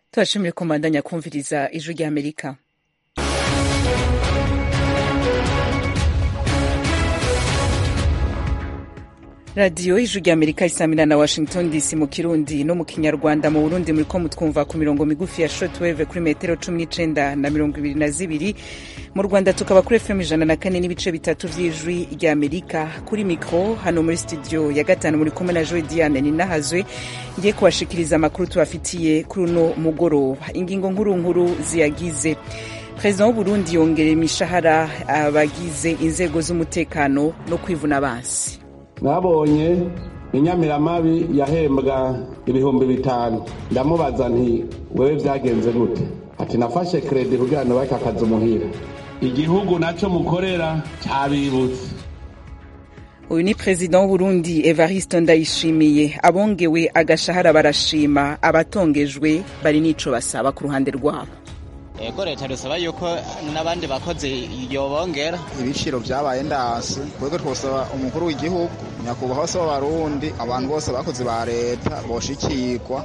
tubashimire ko mbandanya kumviriza ijwi ry'amerika radiyo ijwi ry'amerika isamira na washington dc mu kirundi no mu kinyarwanda mu burundi muriko mutwumva ku mirongo migufi ya shortwave kuri metero cumi n'icenda na mirongo ibiri na zibiri mu rwanda tukaba kuri fm ijana na kane n'ibice bitatu vy'ijwi ry'amerika kuri mikro hano muri studio ya gatanu muri kumwe na joe diane ninahazwe ngiye kubashikiriza amakuru tubafitiye kuri uno mugoroba ingingo nkuru nkuru ziyagize perezida w'uburundi yongera imishahara abagize inzego z'umutekano no kwivuna abansi mwabonye inyamiramabi yahembwa ibihumbi bitanu ndamubaza nti wewe vyagenze gute ati nafashe kredi kugira ngo bake akazi umuhira igihugu naco mukorera cabibutse uyu ni perezida w'uburundi evariste ndayishimiye abongewe agashahara barashima abatongejwe bari n'ico basaba ku ruhande rwabo ego leta dusaba yuko n'abandi bakozi yobongera ibiciro vyabaye ndasi twebwe twosaba umukuru w'igihugu nyakubahwa se w'abarundi abantu bose bakozi ba leta boshikirwa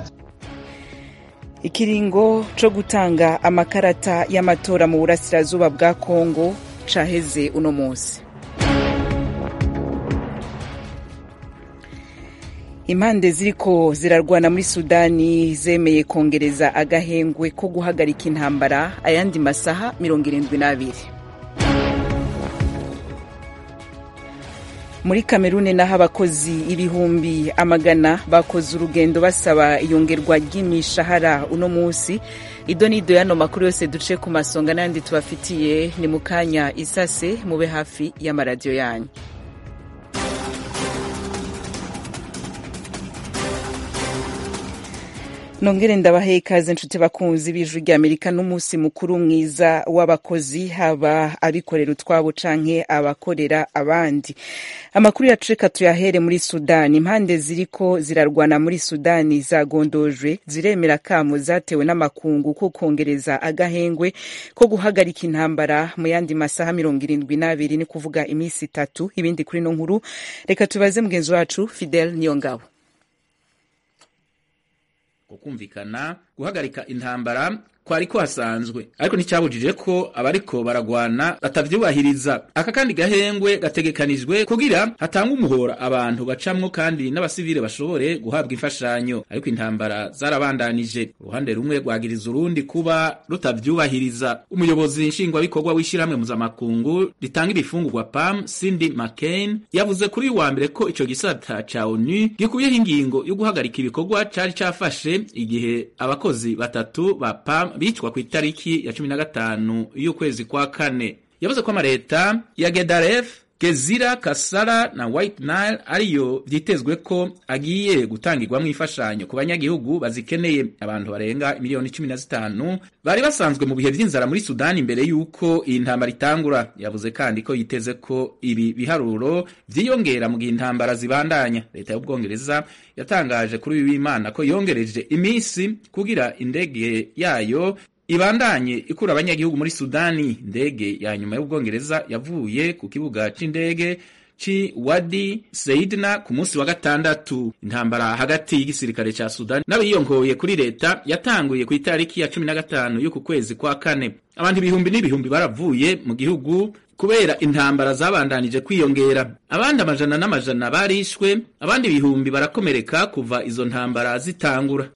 ikiringo co gutanga amakarata y'amatora mu burasirazuba bwa kongo caheze uno munsi impande ziriko zirarwana muri sudani zemeye kongereza agahengwe ko guhagarika intambara ayandi masaha mirongo irindwi n'abiri muri kamerune naho abakozi ibihumbi amagana bakoze urugendo basaba iyongerwa ry'imishahara uno munsi ido n'ido y'ano makuru yose duce ku masonga n'ayandi tubafitiye ni mu kanya isase mube hafi y'amaradiyo yanyu nongere ndabahe ikaze nshuti bakunzi b'ijwi ry'amerika n'umunsi mukuru mwiza w'abakozi haba abikorera utwabo canke abakorera abandi amakuru yacu reka tuyahere muri sudani impande ziriko zirarwana muri sudani zagondojwe ziremera kamo zatewe n'amakungu ko kongereza agahengwe ko guhagarika intambara mu yandi masaha mirongo irindwi n'abiri ni kuvuga iminsi itatu ibindi kuri no nkuru reka tubaze mugenzi wacu fidel niyongabo kukumvikana guhagarika intambara kwari kuhasanzwe ariko nticyabujije ko abariko baragwana batavyubahiriza aka kandi gahengwe gategekanijwe kugira hatanga umuhora abantu bacamwo kandi n'abasivile bashobore guhabwa imfashanyo ariko intambara zarabandanije uruhande rumwe rwagiriza urundi kuba rutavyubahiriza umuyobozi nshingwabikorwa w'ishirahamwe mpuzamakungu ritanga ibifungurwa pam cindy mccain yavuze kuri wa mbere ko ico gisata ca onu gikuyeho ingingo yo guhagarika ibikorwa cari cafashe igihe abakozi batatu ba pam bicwa ku itariki ya cumi na gatanu y'ukwezi kwa kane yavuze ko amaleta ya gedaref gezira kasara na white nile ariyo vyitezwe ko agiye gutangirwamwo imfashanyo ku banyagihugu bazikeneye abantu barenga miliyoni cumi na zitanu bari basanzwe mu bihe vy'inzara muri sudani imbere y'uko iyi ntambara itangura yavuze kandi ko yiteze ko ibi biharuro vyiyongera mu gihe intambara zibandanya leta y'ubwongereza yatangaje kuri uyu w'imana ko yongereje iminsi kugira indege yayo ibandanye ikura abanyagihugu muri sudani indege ya nyuma y'ubwongereza yavuye ku kibuga c'indege ci wadi seidna ku munsi wa gatandatu intambara hagati y'igisirikare ca sudani n'abiyongoye kuri leta yatanguye ku itariki ya cumi na gatanu y'uku kwezi kwa kane abantu ibihumbi n'ibihumbi baravuye mu gihugu kubera intambara zabandanije kwiyongera abandi amajana n'amajana barishwe abandi ibihumbi barakomereka kuva izo ntambara zitangura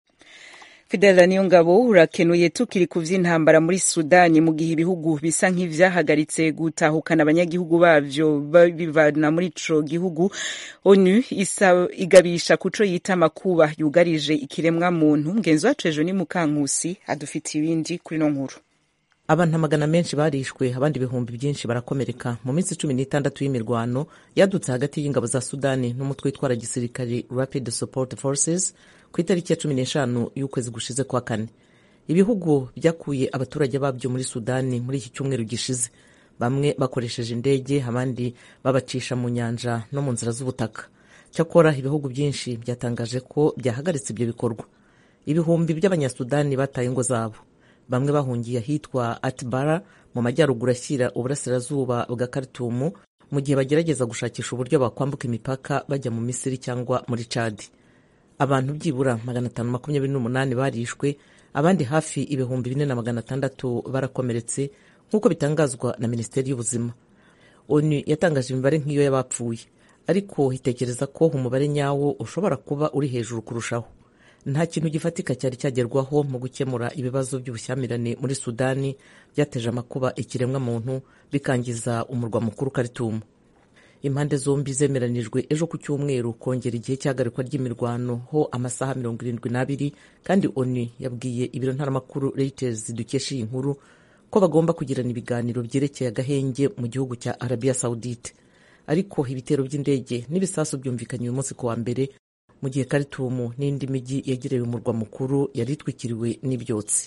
fidela niyo ngabo urakenuye tukiri ku vy'intambara muri sudani mu gihe ibihugu bisa nk'ivyahagaritse gutahukana abanyagihugu bavyo bivana muri ico gihugu onu isa igabisha kuco yita amakuba yugarije ikiremwa muntu ngenzi wacu ejo ni mukankusi adufitiye ibindi kuri no nkuru abantu amagana menshi barishwe abandi ibihumbi byinshi barakomereka mu minsi cumi n'itandatu y'imirwano yadutse hagati y'ingabo za sudani n'umutwe witwara gisirikari rapid support forces ku itariki ya cumi n'eshanu y'ukwezi gushize kwa kane ibihugu byakuye abaturage babyo muri sudani muri iki cyumweru gishize bamwe bakoresheje indege abandi babacisha mu nyanja no mu nzira z'ubutaka cyakora ibihugu byinshi byatangaje ko byahagaritse ibyo bikorwa ibihumbi by'abanyasudani bataye ingo zabo bamwe bahungiye ahitwa atibara mu majyaruguru ashyira uburasirazuba bwa karitumu mu gihe bagerageza gushakisha uburyo bakwambuka imipaka bajya mu misiri cyangwa muri cadi abantu byibura magana atanu makumyabiri n'umunani barishwe abandi hafi ibihumbi bine na magana atandatu barakomeretse nk'uko bitangazwa na minisiteri y'ubuzima onu yatangaje imibare nk'iyo y'abapfuye ariko itekereza ko umubare nyawo ushobora kuba uri hejuru kurushaho nta kintu gifatika cyari cyagerwaho mu gukemura ibibazo by'ubushyamirane muri sudani byateje amakuba ikiremwa muntu bikangiza umurwa mukuru karitumu impande zombi zemeranijwe ejo ku cyumweru kongera igihe cy'ahagarikwa ry'imirwano ho amasaha mirongo irindwi n'abiri kandi onu yabwiye ibiro ntaramakuru reuters dukesha iyi nkuru ko bagomba kugirana ibiganiro byerekeye agahenge mu gihugu cya arabiya sawudite ariko ibitero by'indege n'ibisasu byumvikanye uyu munsi ku wa mbere mu gihe karitumu n'indi mijyi yegereye umurwa mukuru yari itwikiriwe n'ibyotsi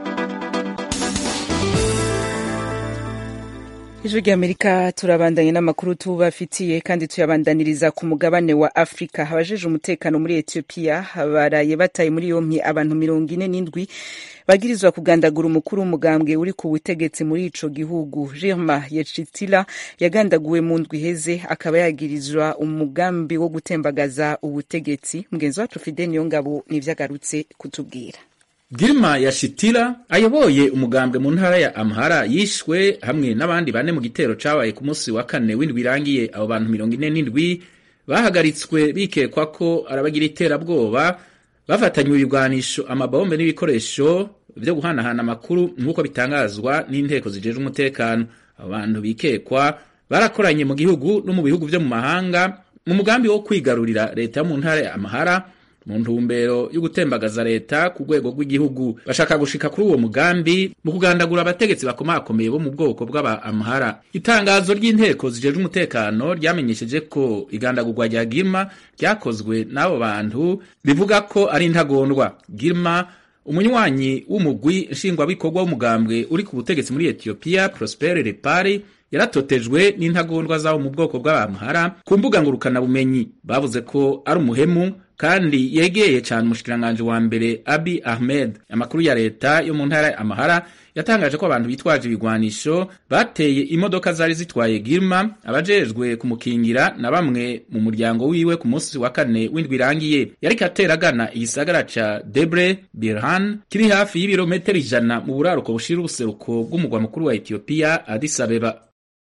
ijwi ry'amerika turabandanye n'amakuru tubafitiye kandi tuyabandaniriza ku mugabane wa afurika abajeje umutekano muri etiyopiya baraye bataye muri yompi abantu mirongo ine n'indwi bagirizwa kugandagura umukuru w'umugambwe uri ku butegetsi muri ico gihugu Girma Yechitila yagandaguwe mu ndwi iheze akaba yagirizwa umugambi wo gutembagaza ubutegetsi mugenzi wacu Fide Niyongabo nivyo agarutse kutubwira Girma Yashitira ayoboye umugambwe mu ntara ya Amhara yishwe hamwe n'abandi bane mu gitero cabaye ku munsi wa kane w'indwi irangiye abo bantu mirongo ine n'indwi bahagaritswe bikekwa ko arabagira iterabwoba bafatanywe ibigwanisho amabombe n'ibikoresho vyo guhanahana amakuru nk'uko bitangazwa n'inteko zijejwe umutekano abo bantu bikekwa barakoranye mu gihugu no mu bihugu vyo mu mahanga mu mugambi wo kwigarurira leta yo mu ntara ya Amhara mu ntumbero yo gutembagaza leta ku rwego rw'igihugu bashaka gushika kuri uwo mugambi mu kugandagura abategetsi bakomakomeye bo mu bwoko bw'aba Amhara itangazo ry'inteko zijejwe umutekano ryamenyesheje ko igandagurwa rya Girma ryakozwe n'abo bantu bivuga ko ari intagondwa Girma umunywanyi w'umugwi nshingwabikorwa w'umugambwe uri ku butegetsi muri Ethiopia Prosper Repari yaratotejwe n'intagondwa zabo mu bwoko bw'abamhara ku mbuga ngurukanabumenyi bavuze ko ari umuhemu kandi yegeye cyane umushikiranganji wa mbere Abi Ahmed amakuru ya leta yo mu ntara ya Amahara yatangaje ko abantu bitwaje ibigwanisho bateye imodoka zari zitwaye Girma abajejwe kumukingira na bamwe mu muryango wiwe ku munsi wa kane w'indwi irangiye yariko ateragana igisagara ca Debre Birhan kiri hafi y'ibirometero ijana mu buraruko bushira ubuseruko bw'umugwa mukuru wa Ethiopia Addis Abeba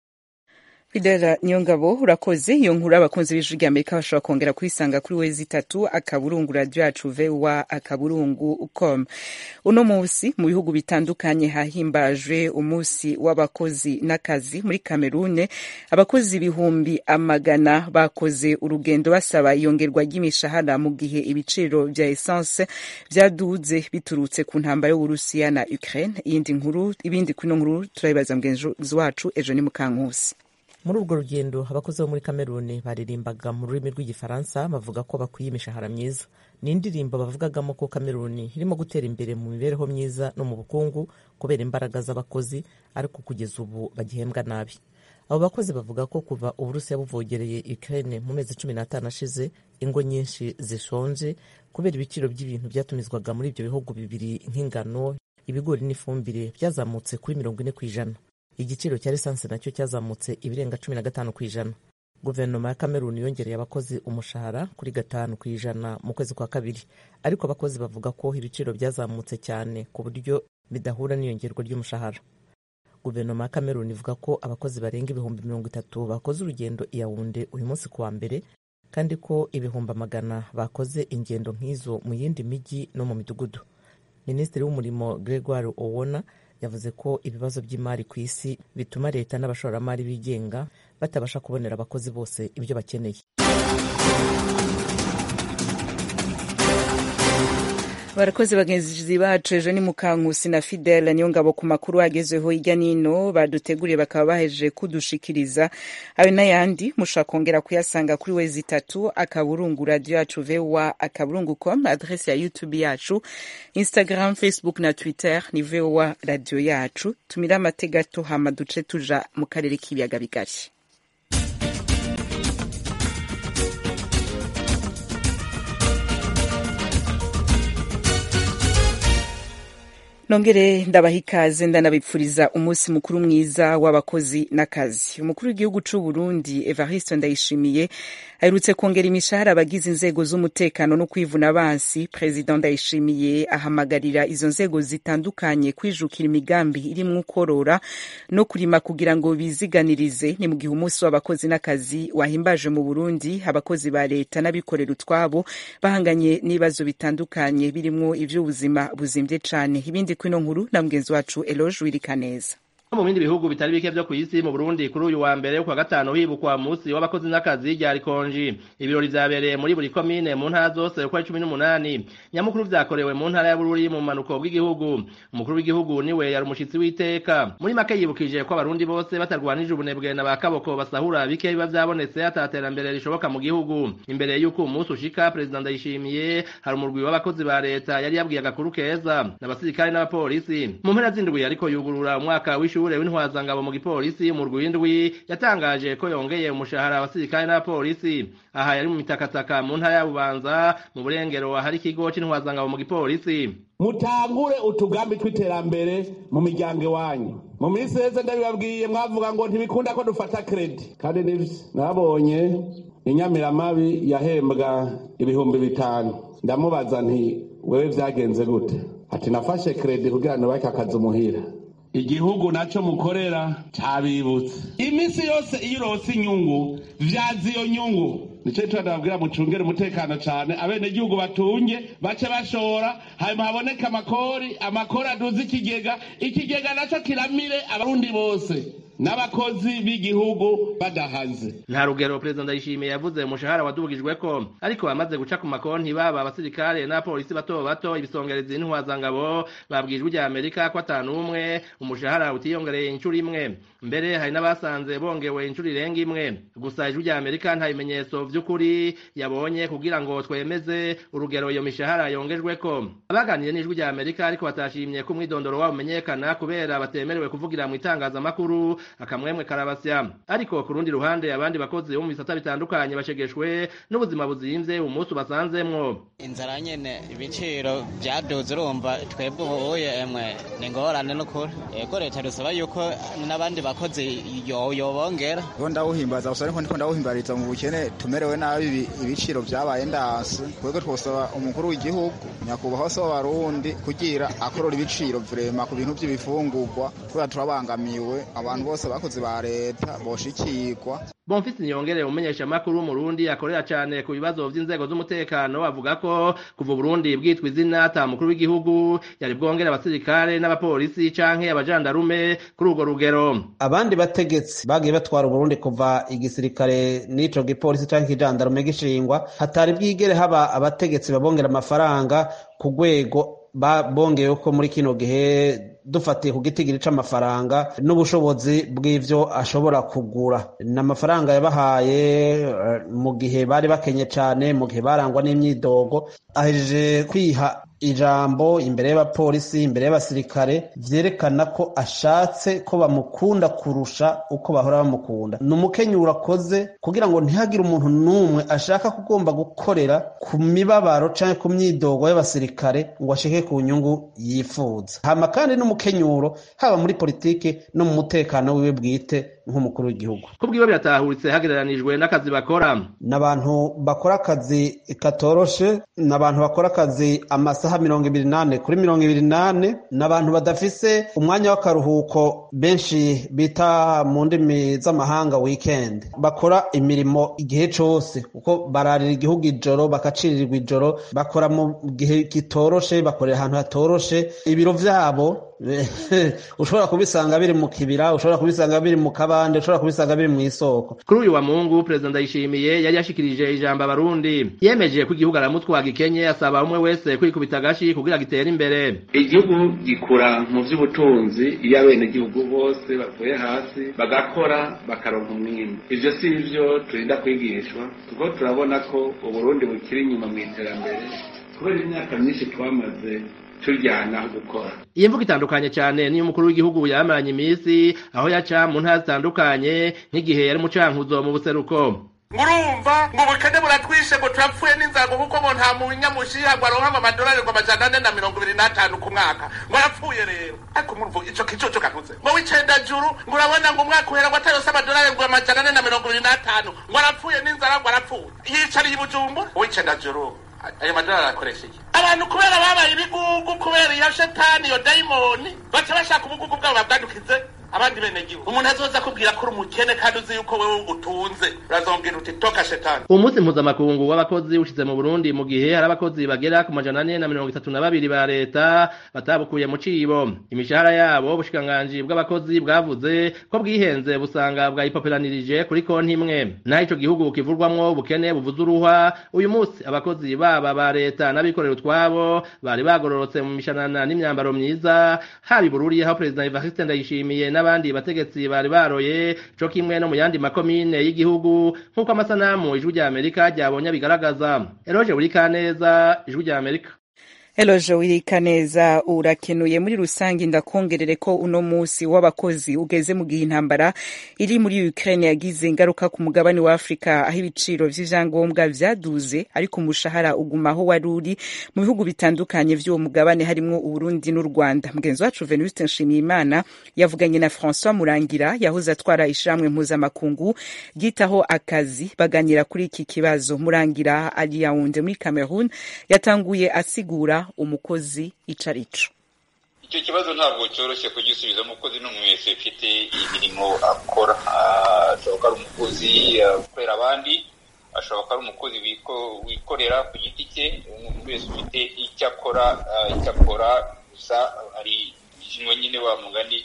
Fidela Niyongabo urakoze iyo nkuru abakunzi b'ijwi rya Amerika bashobora kongera kuyisanga kuri wezi itatu akaburungu radio yacu VOA akaburungu com uno munsi mu bihugu bitandukanye hahimbajwe umunsi w'abakozi n'akazi muri Kamerune abakozi ibihumbi amagana bakoze urugendo basaba iyongerwa ry'imishahara mu gihe ibiciro vya essence vyaduze biturutse ku ntambara y'Uburusiya na Ukraine iyindi nkuru ibindi kuri nkuru turabibaza mugenzi wacu ejo ni mukankusi muri urwo rugendo abakozi bo muri kameruni baririmbaga mu rurimi rw'igifaransa bavuga ko bakwiye imishahara myiza ni indirimbo bavugagamo ko kameruni irimo gutera imbere mu mibereho myiza no mu bukungu kubera imbaraga z'abakozi ariko kugeza ubu bagihembwa nabi abo bakozi bavuga ko kuva uburusiya buvogereye ukraine mu mezi cumi n'atanu ashize ingo nyinshi zishonje kubera ibiciro by'ibintu byatumizwaga muri ibyo bihugu bibiri nk'ingano ibigori n'ifumbire byazamutse kuri mirongo ine ku ijana igiciro cya lisansi nacyo cyazamutse ibirenga cumi na gatanu ku ijana guverinoma ya kameruni yongereye abakozi umushahara kuri gatanu ku ijana mu kwezi kwa kabiri ariko abakozi bavuga ko ibiciro byazamutse cyane ku buryo bidahura n'iyongerwa ry'umushahara guverinoma ya kameruni ivuga ko abakozi barenga ibihumbi mirongo itatu bakoze urugendo i yawunde uyu munsi ku wa mbere kandi ko ibihumbi amagana bakoze ingendo nk'izo mu yindi mijyi no mu midugudu minisitiri w'umurimo gregoire owona yavuze ko ibibazo by'imari ku isi bituma leta n'abashoramari bigenga batabasha kubonera abakozi bose ibyo bakeneye barakoze bagenzi bacu ejo ni mukankusi na fidele niyo ngabo ku makuru agezweho hirya n'ino baduteguriye bakaba bahejeje kudushikiriza ayo n'ayandi mushobora kongera kuyasanga kuri wezi itatu akaburungu radiyo yacu vowa akaburungu com adresi ya youtube yacu instagram facebook na twitter ni vowa radiyo yacu tumire amategato hama duce tuja mu karere k'ibiyaga bigari nongere ndabaha ikaze ndanabipfuriza umunsi mukuru mwiza w'abakozi n'akazi umukuru w'igihugu c'u Burundi Evariste Ndayishimiye aherutse kongera imishahara abagize inzego z'umutekano no kwivuna abansi President Ndayishimiye ahamagarira izo nzego zitandukanye kwijukira imigambi irimwo ukorora no kurima kugira ngo biziganirize ni mu gihe umunsi w'abakozi n'akazi wahimbaje mu Burundi abakozi ba leta n'abikorera utwabo bahanganye n'ibibazo bitandukanye birimwo ivy'ubuzima buzimvye cane ibindi kwino nkuru na mugenzi wacu Eloge Wirikaneza mu bindi bihugu bitari bike vyo kw'isi mu Burundi kuri uyu wa mbere kwa gatanu hibukwa musi w'abakozi n'akazi rya rikonji ibirori vyabereye muri buri komine mu ntara zose uko ari cumi n'umunani nyamukuru vyakorewe mu ntara ya Bururi mu manuko bw'igihugu umukuru w'igihugu niwe yari umushitsi w'iteka muri make yibukije ko abarundi bose batarwanije ubunebwe na bakaboko basahura bike biba vyabonetse ataterambere rishoboka mu gihugu imbere y'uko umunsi ushika perezida ndayishimiye hari umurwi w'abakozi ba leta yari yabwiye agakuru keza n'abasirikare n'abapolisi mu mpera z'indwi ariko yugurura umwaka w'ishuri w'ishure w'intwazangabo mu gipolisi mu rwindwi yatangaje ko yongeye umushahara abasirikare n'abapolisi aha yari mu mitakataka mu ntara ya bubanza mu burengero ahari ikigo c'intwazangabo mu gipolisi mutangure utugambi tw'iterambere mu miryango iwanyu mu minsi heze ndabibabwiye mwavuga ngo ntibikunda ko dufata kredi kandi nivyo nabonye inyamiramabi yahembwa ibihumbi bitanu ndamubaza nti wewe vyagenze gute ati nafashe kredi kugira nubake akazi muhira igihugu naco mukorera cabibutse imisi yose iyo urose inyungu vyaza iyo nyungu nico gituma ndababwira mucungere umutekano cane abenegihugu batunge bace bashora hanyuma haboneke amakori amakori aduze ikigega ikigega naco kiramire abarundi bose n'abakozi b'igihugu badahaze nta rugero perezida ndayishimiye yavuze umushahara wadubugijweko ariko bamaze guca ku makonti baba abasirikare n'abapolisi bato bato ibisongerezi n'intwazangabo babwijwe rya amerika ko atanu umwe umushahara utiyongereye inshuro imwe mbere hari n'abasanze bongewe inshuro irenga imwe gusa ijwi rya amerika nta bimenyetso vy'ukuri yabonye kugira ngo twemeze urugero iyo mishahara yongejweko abaganiriye n'ijwi rya amerika ariko batashimye ko umwidondoro wabo umenyekana kubera batemerewe kuvugira mu itangazamakuru akamwemwe karabasya ariko ku rundi ruhande abandi bakozi bo mu bisata bitandukanye bashegeshwe n'ubuzima buzimvye umunsi ubasanzemwo inzara nyene ibiciro vyaduze urumva twebwe ubuye emwe ni ingorane n'ukuri yego leta dusaba yuko n'abandi bakozi yobongera bo ndawuhimbaza gusa ariko ndiko ndawuhimbariza mu bukene tumerewe nabi ibiciro vyabaye ndasi twebwe twosaba umukuru w'igihugu nyakubahwa se w'abarundi kugira akorora ibiciro vrema ku bintu vy'ibifungurwa kubera turabangamiwe abantu bose abakozi ba leta boshikirwa Bonfisi Niyongere umenyesha makuru Murundi akorera cyane ku bibazo vy'inzego z'umutekano avuga ko kuva Burundi bwitwa izina ata mukuru w'igihugu yari bwongera abasirikare n'abapolisi canke abajandarume kuri urwo rugero abandi bategetsi bagiye batwara Burundi kuva igisirikare n'ico gipolisi canke ijandarume gishingwa hatari bwigere haba abategetsi babongera amafaranga ku rwego bongeyeho ko muri kino gihe dufatiye ku gitigiri c'amafaranga n'ubushobozi bw'ivyo ashobora kugura ni amafaranga yabahaye mu gihe bari bakenye cane mu gihe barangwa n'imyidogo ahejeje kwiha ijambo imbere y'abapolisi imbere y'abasirikare vyerekana ko ashatse ko bamukunda kurusha uko bahora bamukunda ni umukenyuro akoze kugira ngo ntihagire umuntu n'umwe ashaka kugomba gukorera ku mibabaro canke ku myidogo y'abasirikare ngo ashike ku nyungu yifuza hama kandi n'umukenyuro haba muri politike no mu mutekano wiwe bwite nk'umukuru w'igihugu kubwiwe biratahuritse hagereranijwe n'akazi bakora n'abantu bakora akazi katoroshe n'abantu bakora akazi amasaha mirongo ibiri nane kuri mirongo ibiri nane n'abantu badafise umwanya w'akaruhuko benshi bita mu ndimi z'amahanga weekend bakora imirimo igihe cose kuko bararira igihugu ijoro bakacirirwa ijoro bakora mu gihe kitoroshe bakorera ahantu hatoroshe ibiro vyabo ushobora kubisanga biri mu kibira ushobora kubisanga biri mu kabande ushobora kubisanga biri mu isoko kuri uyu wa mungu perezida ndayishimiye yari yashikirije ijambo abarundi yemeje ko igihugu aramutwaga ikenye asaba umwe wese kwikubita agashi kugira gitere imbere igihugu gikura mu vy'ubutunzi iyo abenegihugu bose bavuye hasi bagakora bakaronka umwimbu ivyo si ivyo turinda kwigishwa kuko turabona ko uburundi bukiri inyuma mu iterambere kubera imyaka myinshi twamaze turyana gukora iyi mvugo itandukanye cyane niyo umukuru w'igihugu yamaranye iminsi aho yaca mu ntara zitandukanye nk'igihe yari mu cankuzo mu buseruko ngurumva ngo ubukene buratwishe ngo turapfuye n'inzago kuko ngo nta munyamushiha ngo aronka ngo amadolari ngo amajana ane na mirongo ibiri n'atanu ku mwaka ngo arapfuye rero ariko murumva ico kicoco kavuze ngo w'icenda juru ngo urabona ngo umwaka uhera ngo atayose amadolari ngo amajana ane na mirongo ibiri n'atanu ngo arapfuye n'inzara ngo arapfuye yicariye i bujumbura uw'icenda juru ayo madolari arakoresha iki abantu kubera babaye ibigugu kubera iyo shetani iyo dayimoni baca bashaka ubugugu bwabo babwadukize abandi bene gihugu umuntu azoza akubwira ko uri umukene kandi uzi yuko wewe utunze urazongera uti toka shetani umunsi mpuzamakungu w'abakozi ushize mu burundi mu gihe hari abakozi bagera ku majana ane na mirongo itatu na babiri ba leta batabukuye mu cibo imishahara yabo ubushikiranganji bw'abakozi bwavuze ko bwihenze busanga bwayipoperanirije kuri konti imwe naho ico gihugu kivurwamwo ubukene buvuze uruhwa uyu munsi abakozi baba ba leta n'abikorera utwabo bari bagororotse mu mishanana n'imyambaro myiza haba i bururi aho perezida evariste ndayishimiye n'abandi bategetsi bari baroye co kimwe no mu yandi makomine y'igihugu nk'uko amasanamu ijwi rya amerika ryabonye bigaragaza eroje buri kaneza ijwi rya amerika Eloje wirika neza urakenuye muri rusange ndakongerere ko uno musi w'abakozi ugeze mu gihe intambara iri muri Ukraine yagize ingaruka ku mugabane wa Afrika aho ibiciro vy'ivyangombwa vyaduze ariko umushahara ugumaho wari uri mu bihugu bitandukanye vy'uwo mugabane harimwo Uburundi n'u Rwanda mugenzi wacu Venuste Nshimiyimana yavuganye na François Murangira yahoze atwara ishamwe mpuzamakungu ryitaho akazi baganira kuri iki kibazo Murangira ari Yaounde muri Cameroon yatanguye asigura umukozi ico arico icyo kibazo ntabwo cyoroshye kugisubiza umukozi ni umuntu wese ufite imirimo akora ashobora ko ari umukozi ukorera abandi ashobora ko ari umukozi wikorera ku giti cye umuntu wese ufite icyo akora icyo akora gusa hari kimwe nyine wa mugani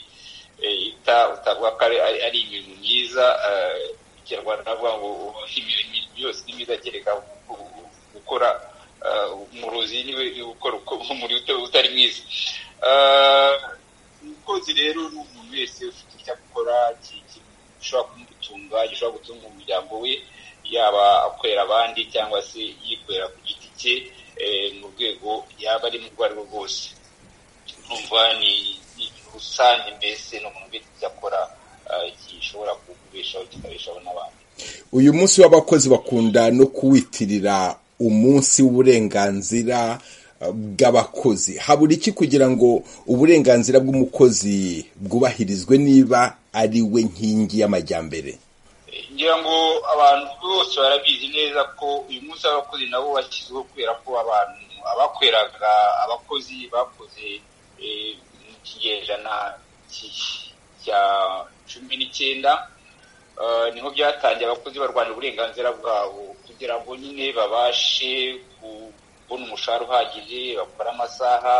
utavuga ko ari ibintu byiza ikinyarwanda navuga ngo imirimo yose ni myiza kereka gukora umurozi niwe ukora umuriro utari mwiza umukozi rero ni umuntu wese ufite icyo akora gishobora kumutunga gishobora gutunga umuryango we yaba akorera abandi cyangwa se yikorera ku giti cye mu rwego yaba ari mu rwo ari rwo rwose numva ni rusange mbese ni umuntu wese icyo akora gishobora kubeshaho kikabeshaho n'abandi uyu munsi w'abakozi bakunda no kuwitirira umunsi w'uburenganzira bw'abakozi habura iki kugira ngo uburenganzira bw'umukozi bwubahirizwe niba ari we nkingi y'amajyambere ngira ngo abantu bose barabizi neza ko uyu munsi w'abakozi nabo washyizweho kubera ko abantu abakoreraga abakozi bakoze mu kinyejana cya cumi n'icyenda niho byatangiye abakozi barwanira uburenganzira bwabo kugira ngo nyine babashe kubona umushahara uhagije bakora amasaha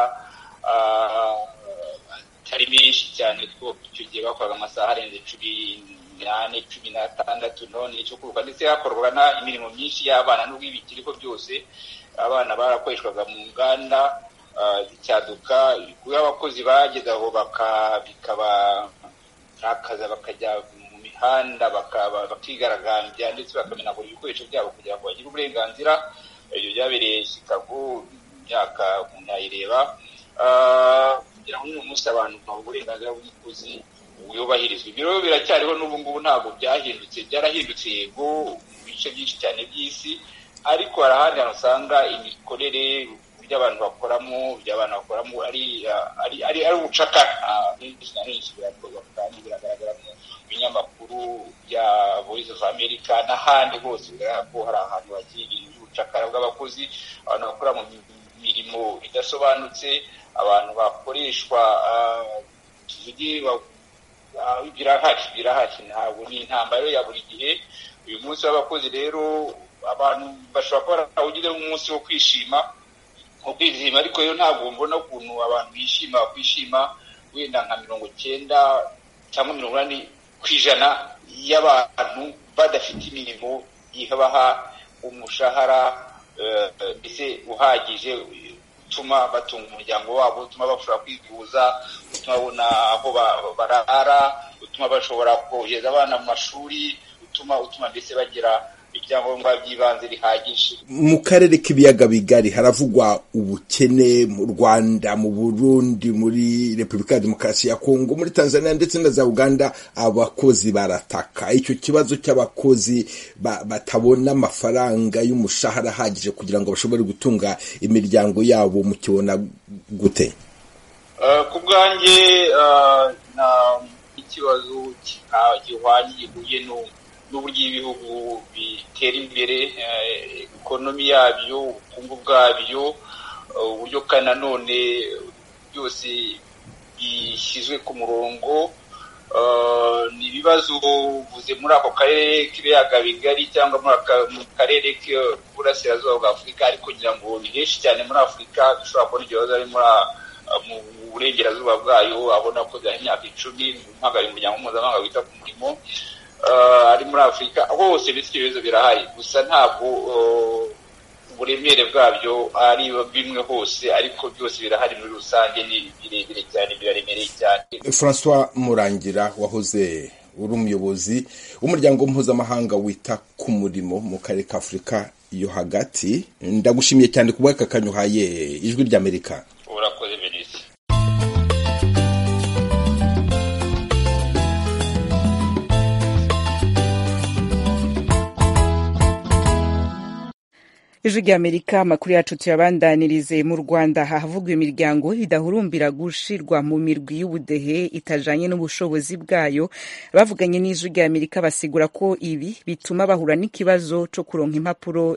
atari menshi cyane two icyo gihe bakoraga amasaha arenze cumi n'ane cumi n'atandatu none icyo kuruka ndetse hakorwaga imirimo myinshi y'abana n'ubwo ibikiriho byose abana barakoreshwaga mu nganda zicyaduka kuba abakozi bageze aho bikabakaza bakajya mu mihanda bakigaragambya ndetse bakamenagura ibikoresho byabo kugira ngo bagire uburenganzira ibyo byabereye chicago imyaka umuntu yayireba kugira ngo uyu munsi abantu baha uburenganzira bw'umukozi bwubahirizwa ibyo rero biracyariho n'ubu ngubu ntabwo byahindutse byarahindutse yego mu bice byinshi cyane by'isi ariko hari ahandi hantu usanga imikorere ibyo abantu bakoramo ibyo abantu bakoramo ari ari ari ari ubucakara henshi na henshi birakorwa kandi biragaragara mu binyamakuru bya voice of america n'ahandi hose bigaragara ko hari ahantu hagiye ibintu by'ubucakara bw'abakozi abantu bakora mu mirimo idasobanutse abantu bakoreshwa tuvuge birahari birahari ntabwo ni intambara ya buri gihe uyu munsi w'abakozi rero abantu bashobora kuba barawugize nk'umunsi wo kwishima wo kwizihima ariko rero ntabwo mbona ukuntu abantu bishima bakwishima wenda nka mirongo cyenda cyangwa mirongo inani ku ijana y'abantu badafite imirimo ibaha umushahara mbese uhagije utuma batunga umuryango wabo utuma bashobora kwivuza utuma babona aho barara utuma bashobora kohereza abana mu mashuri utuma utuma mbese bagira ibyangombwa by'ibanze bihagije mu karere k'ibiyaga bigari haravugwa ubukene mu rwanda mu burundi muri repubulika ya demokarasi ya kongo muri tanzania ndetse na za uganda abakozi barataka icyo kibazo cy'abakozi batabona amafaranga y'umushahara ahagije kugira ngo bashobore gutunga imiryango yabo mukibona gute ku bwanjye nta ikibazo gihwanye gihuye n'uburyo ibihugu bitera imbere ekonomi yabyo ubukungu bwabyo uburyo kandi nanone byose bishyizwe ku murongo ni ibibazo uvuze muri ako karere k'ibiyaga bigari cyangwa mu karere k'uburasirazuba bwa afurika ariko kugira ngo ni henshi cyane muri afurika dushobora kubona ikibazo ari muri mu burengerazuba bwayo abona ko byaha imyaka icumi mpagara umuryango mpuzamahanga wita ku murimo ari muri afurika hose ndetse ibyo bibazo birahari gusa ntabwo uburemere bwabyo ari bimwe hose ariko byose birahari muri rusange ni birebire cyane biraremereye cyane francois murangira wahoze uri umuyobozi w'umuryango mpuzamahanga wita ku murimo mu karere ka afurika yo hagati ndagushimiye cyane ku bw'aka kanyuhaye ijwi ry'amerika urakoze benisi ijwi ry'amerika amakuru yacu tuyabandanirize mu rwanda hahavugwa imiryango idahurumbira gushirwa mu mirwi y'ubudehe itajanye n'ubushobozi bwayo bavuganye n'ijwi ry'amerika basigura ko ibi bituma bahura n'ikibazo co kuronka impapuro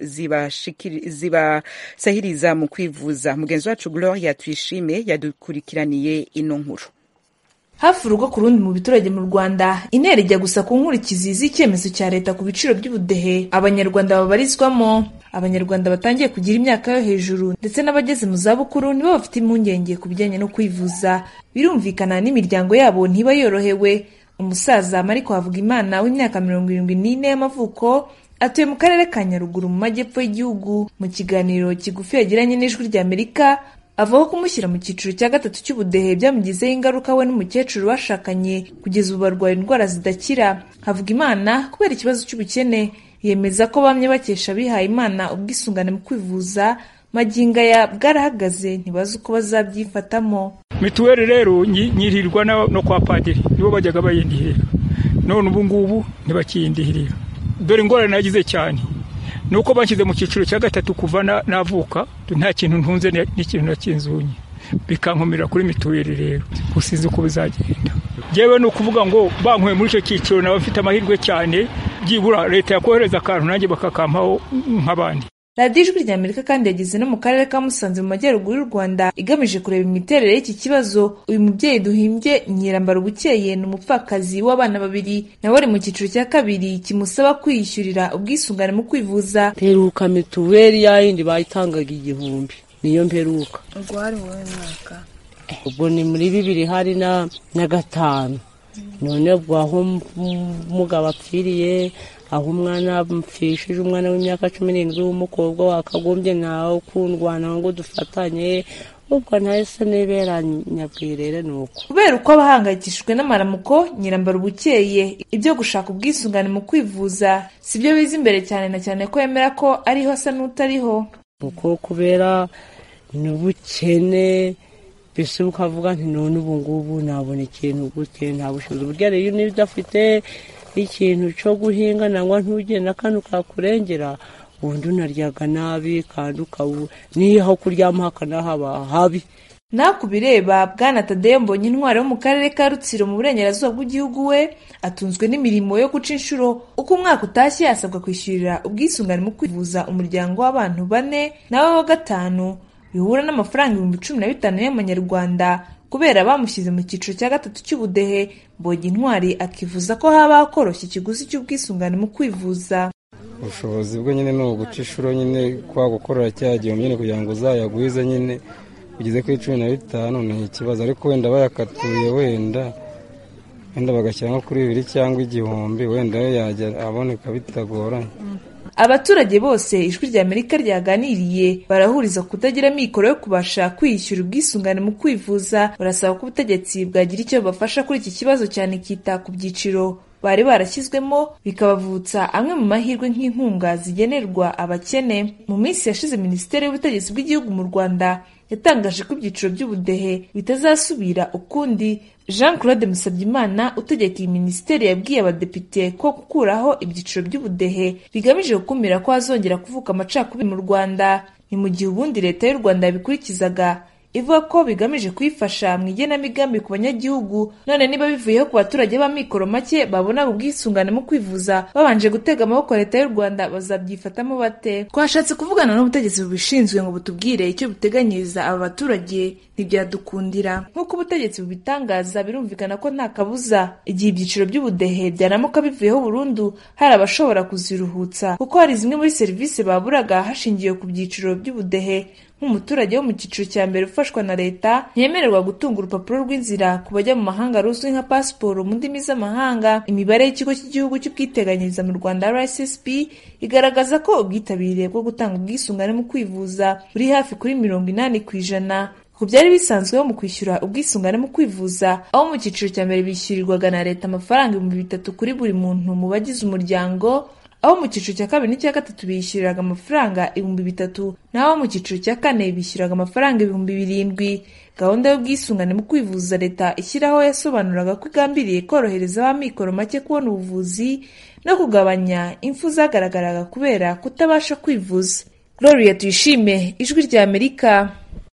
zibasahiriza mu kwivuza mugenzi wacu gloria tuyishime yadukurikiraniye ino nkuru hafi urugo ku rundi mu biturage mu rwanda intera ijya gusa ku nkurikizi z'icyemezo cya leta ku biciro by'ubudehe abanyarwanda babarizwamo abanyarwanda batangiye kugira imyaka yo hejuru ndetse n'abageze mu zabukuru nibo bafite impungenge ku bijyanye no kwivuza birumvikana n'imiryango yabo ntiba yorohewe umusaza mariko havugimana w'imyaka mirongo irindwi n'ine y'amavuko atuye mu karere ka nyaruguru mu majyepfo y'igihugu mu kiganiro kigufi yagiranye n'ijwi ry'amerika avuga ko kumushyira mu cyiciro cya gatatu cy'ubudehe byamugizeho ingaruka we n'umukecuru bashakanye kugeza ubu barwaye indwara zidakira havuga imana kubera ikibazo cy'ubukene yemeza ko bamye bakesha abihaye imana ubwisungane mu kwivuza maginga ya bwarahagaze ntibazi uko bazabyifatamo mituweli rero nyirirwa no kwa padiri nibo bajyaga bayindihira none ubu ngubu ntibakiyindihirira dore ingorane nagize cyane ni uko banshyize mu cyiciro cya gatatu kuva navuka nta kintu ntunze n'ikintu nakinzunye bikankomerera kuri mituweli rero gusinzi uko bizagenda yewe ni ukuvuga ngo bankuye muri icyo cyiciro naba mfite amahirwe cyane byibura leta yakohereza akantu nanjye bakakampaho nk'abandi radiyo ijwi ry'amerika kandi yageze no mu karere ka musanze mu majyaruguru y'u rwanda igamije kureba imiterere y'iki kibazo uyu mubyeyi duhimbye nyirambara ubukeye ni umupfakazi w'abana babiri nawe ari mu cyiciro cya kabiri kimusaba kwiyishyurira ubwisungane mu kwivuza mperuka mituweli yayindi bayitangaga igihumbi niyo mperuka ubwo hari wowe mwaka ubwo ni muri bibiri hari na gatanu none ubwo aho umugabo apfiriye aho umwana mpfishije umwana w'imyaka cumi n'indwi w'umukobwa wakagombye nawe ukundwana ngo dufatanye ubwo ntahise nibera nyabwirere ni uko kubera uko abahangayikishijwe n'amaramuko nyirambara ubukeye ibyo gushaka ubwisungane mu kwivuza si byo biza imbere cyane na cyane ko yemera ko ariho asa n'utariho kuko kubera n'ubukene mbese ukavuga nti none ubu ngubu nabona ikintu gute nta bushobozi burya rero niba udafite ikintu cyo guhinga nangwa ntugire n'akantu kakurengera ubundi unaryaga nabi kandi ukabu niyo aho kuryama hakanahaba habi nawe ku bireba bwana tadeyo mbonye intwari wo mu karere ka rutsiro mu burengerazuba bw'igihugu we atunzwe n'imirimo yo guca inshuro uko umwaka utashye asabwa kwishyurira ubwisungane mu kwivuza umuryango w'abantu bane nawe wa gatanu bihura n'amafaranga ibihumbi cumi na bitanu y'amanyarwanda kubera bamushyize mu cyiciro cya gatatu cy'ubudehe mbonye intwari akivuza ko habaho koroshya ikiguzi cy'ubwisungane mu kwivuza ubushobozi bwe nyine ni uguca inshuro nyine kwa gukorera cya gihumbi nyine kugira ngo uzayagwize nyine ugeze kuri cumi na bitanu ni ikibazo ariko wenda bayakatuye wenda wenda bagashyira nko kuri bibiri cyangwa igihumbi wenda yo yajya aboneka bitagoranye abaturage bose ijwi rya amerika ryaganiriye barahuriza kutagira amikoro yo kubasha kwiyishyura ubwisungane mu kwivuza barasaba ko ubutegetsi bwagira icyo bafasha kuri iki kibazo cyane kita ku byiciro bari barashyizwemo bikabavutsa amwe mu mahirwe nk'inkunga zigenerwa abakene mu minsi yashize minisiteri y'ubutegetsi bw'igihugu mu rwanda yatangaje ko ibyiciro by'ubudehe bitazasubira ukundi jean claude musabyimana utegeka iyi minisiteri yabwiye abadepite ko gukuraho ibyiciro by'ubudehe bigamije gukumira ko hazongera kuvuka amacakubiri mu rwanda ni mu gihe ubundi leta y'u rwanda yabikurikizaga ivuga ko bigamije kuyifasha mu igenamigambi ku banyagihugu none niba bivuyeho ku baturage b'amikoro make babonaga ubwisungane mu kwivuza babanje gutega amaboko leta y'u rwanda bazabyifatamo bate twashatse kuvugana n'ubutegetsi bubishinzwe ngo butubwire icyo buteganyiriza aba baturage ntibyadukundira nk'uko ubutegetsi bubitangaza birumvikana ko nta kabuza igihe ibyiciro by'ubudehe byanamuka bivuyeho burundu hari abashobora kuziruhutsa kuko hari zimwe muri serivisi baburaga hashingiwe ku byiciro by'ubudehe nk'umuturage wo mu cyiciro cya mbere ufashwa na leta ntiyemererwa gutunga urupapuro rw'inzira ku bajya mu mahanga ruzwi nka pasiporo mu ndimi z'amahanga imibare y'ikigo cy'igihugu cy'ubwiteganyirize mu rwanda rssb igaragaza ko ubwitabire bwo gutanga ubwisungane mu kwivuza buri hafi kuri mirongo inani ku ijana ku byari bisanzweho mu kwishyura ubwisungane mu kwivuza aho mu cyiciro cya mbere bishyurirwaga na leta amafaranga ibihumbi bitatu kuri buri muntu mu bagize umuryango aho mu cyiciro cya kabiri n'icya gatatu bishyuriraga amafaranga ibihumbi bitatu naho mu cyiciro cya kane bishyuraga amafaranga ibihumbi birindwi gahunda y'ubwisungane mu kwivuza leta ishyiraho yasobanuraga ko igambiriye korohereza ab'amikoro make kubona ubuvuzi no kugabanya impfu zagaragaraga kubera kutabasha kwivuza gloria tuyishime ijwi rya amerika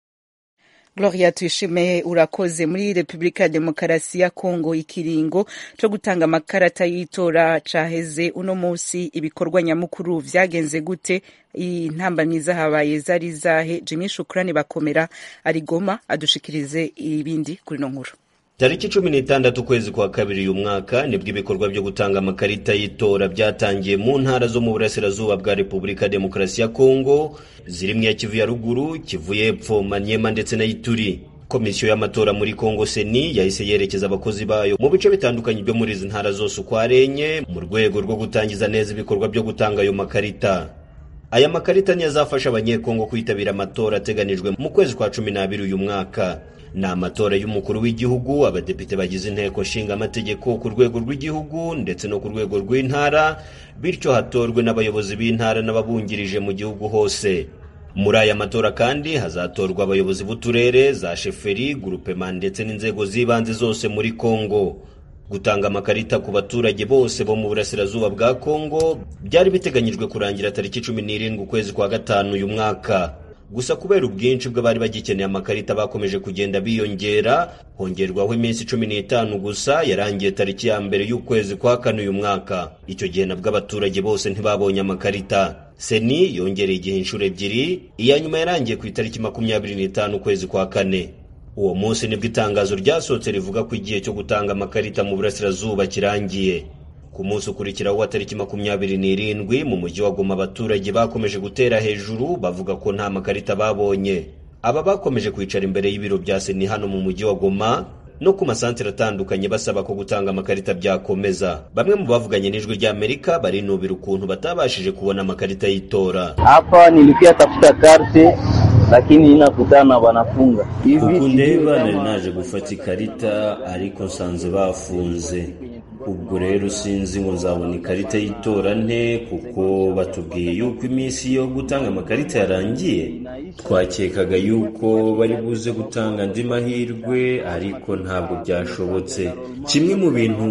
Gloria tuyishime urakoze muri Republika ya Demokarasi ya Kongo ikiringo cyo gutanga amakarata y'itora caheze uno munsi ibikorwa nyamukuru vyagenze gute intambamyi zahabaye zari zahe Jimmy Shukrani bakomera ari Goma adushikirize ibindi kuri no nkuru tariki cumi n'itandatu ukwezi kwa kabiri uyu mwaka nibwo ibikorwa byo gutanga amakarita y'itora byatangiye mu ntara zo mu burasirazuba bwa repubulika ya demokarasi ya kongo zirimo iya kivu ya ruguru kivu y'epfo manyema ndetse na ituri komisiyo y'amatora muri kongo seni yahise yerekeza abakozi bayo mu bice bitandukanye byo muri izi ntara zose uko ari enye mu rwego rwo gutangiza neza ibikorwa byo gutanga ayo makarita aya makarita niyo azafasha abanyekongo kwitabira amatora ateganijwe mu kwezi kwa cumi n'abiri uyu mwaka ni amatora y'umukuru w'igihugu abadepite bagize inteko nshinga amategeko ku rwego rw'igihugu ndetse no ku rwego rw'intara bityo hatorwe n'abayobozi b'intara n'ababungirije mu gihugu hose muri aya matora kandi hazatorwa abayobozi b'uturere za sheferi gurupema ndetse n'inzego z'ibanze zose muri kongo gutanga amakarita ku baturage bose bo mu burasirazuba bwa kongo byari biteganyijwe kurangira tariki cumi n'irindwi ukwezi kwa gatanu uyu mwaka gusa kubera ubwinshi bw'abari bagikeneye amakarita bakomeje kugenda biyongera hongerwaho iminsi cumi n'itanu gusa yarangiye tariki ya mbere y'ukwezi kwa kane uyu mwaka icyo gihe nabwo abaturage bose ntibabonye amakarita seni yongereye igihe inshuro ebyiri iya nyuma yarangiye ku itariki makumyabiri n'itanu ukwezi kwa kane uwo munsi nibwo itangazo ryasohotse rivuga ko igihe cyo gutanga amakarita mu burasirazuba kirangiye ku munsi ukurikiraho wa tariki makumyabiri n'irindwi mu mujyi wa goma abaturage bakomeje gutera hejuru bavuga ko nta makarita babonye aba bakomeje kwicara imbere y'ibiro bya seni hano mu mujyi wa goma no ku masantere atandukanye basaba ko gutanga amakarita byakomeza bamwe mu bavuganye n'ijwi ry'amerika barinubira ukuntu batabashije kubona amakarita y'itora hapa nilikuya tafuta karte lakini inakutana banafunga uku ndeba nari naje gufata ikarita ariko nsanze bafunze ubwo rero sinzi ngo nzabona ikarita y'itora nte kuko batubwiye yuko iminsi yo gutanga amakarita yarangiye twakekaga yuko bari buze gutanga andi mahirwe ariko ntabwo byashobotse kimwe mu bintu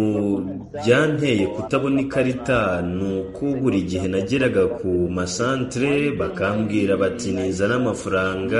byanteye kutabona ikarita ni uko buri gihe nageraga ku masantere bakambwira bati nizana amafaranga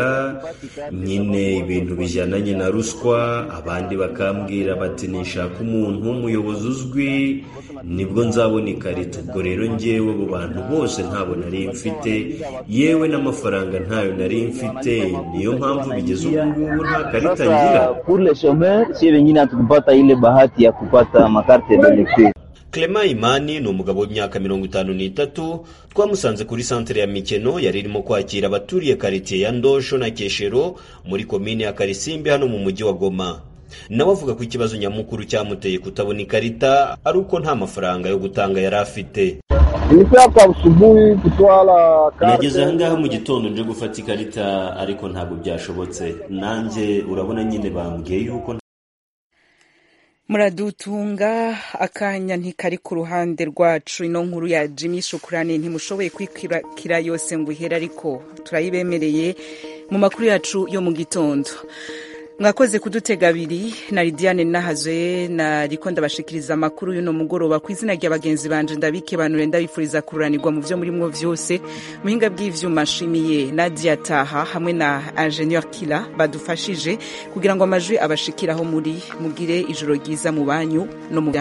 nyine ibintu bijyananye na ruswa abandi bakambwira bati nishaka umuntu w'umuyobozi uzwi nibwo nzabona ikarita ubwo rero ngewe abo bantu bose ntabwo nari mfite yewe n'amafaranga ntayo nari mfite niyo mpamvu bigeze ubu ngubu nta karita ngira kule shomer si wengine hatukupata ile bahati ya kupata makarte d'electeur Clement Imani ni umugabo w'imyaka mirongo itanu n'itatu twamusanze kuri santere ya Mikeno yari irimo kwakira abaturiye karitiye ya Ndosho na Keshero muri komine ya Karisimbi hano mu mujyi wa Goma nawe avuga ko ikibazo nyamukuru cyamuteye kutabona ikarita ari uko nta mafaranga yo gutanga yari afite nageze ahangaha mu gitondo nje gufata ikarita ariko ntabwo byashobotse nanjye urabona nyine bambwiye yuko muradutunga akanya ntikari ku ruhande rwacu ino nkuru ya jimmy shukurani ntimushoboye kwikira yose ngo ihere ariko turayibemereye mu makuru yacu yo mu gitondo mwakoze kudutega abiri na lidiane nahazwe nariko ndabashikiriza amakuru y'uno mugoroba ku izina rya bagenzi banje ndabike banure ndabifuriza kururanirwa mu vyo murimwo vyose muhinga bw'ivyuma nshimiye nadia taha hamwe na ingenieur kila badufashije kugira ngo amajwi abashikiraho muri mugire ijoro ryiza mu banyu no mu